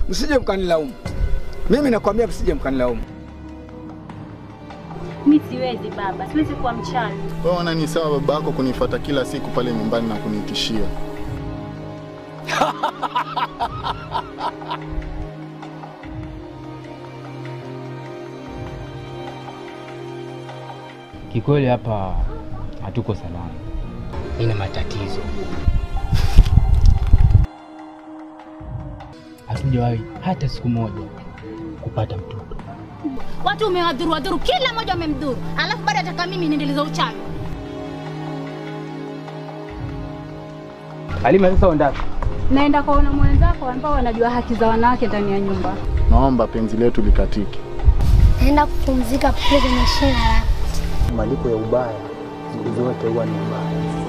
msije mkanilaumu. Mimi nakwambia msije mkanilaumu. Mi siwezi baba, siwezi kuwa mchawi. Wewe ona ni sawa baba yako kunifuata kila siku pale nyumbani na kunitishia. Kikweli hapa hatuko salama. Nina matatizo. Hatujawahi hata siku moja kupata mtoto. Watu umewadhuru wadhuru, kila mmoja wamemdhuru, alafu bado ataka mimi niendeleza uchawi. Halima, sasa ondaka. Naenda kwaona mwenzako ambao wanajua haki za wanawake ndani ya nyumba. Naomba penzi letu likatike. Naenda kupumzika pale kwenye shina la Malipo ya ubaya siku zote huwa ni ubaya.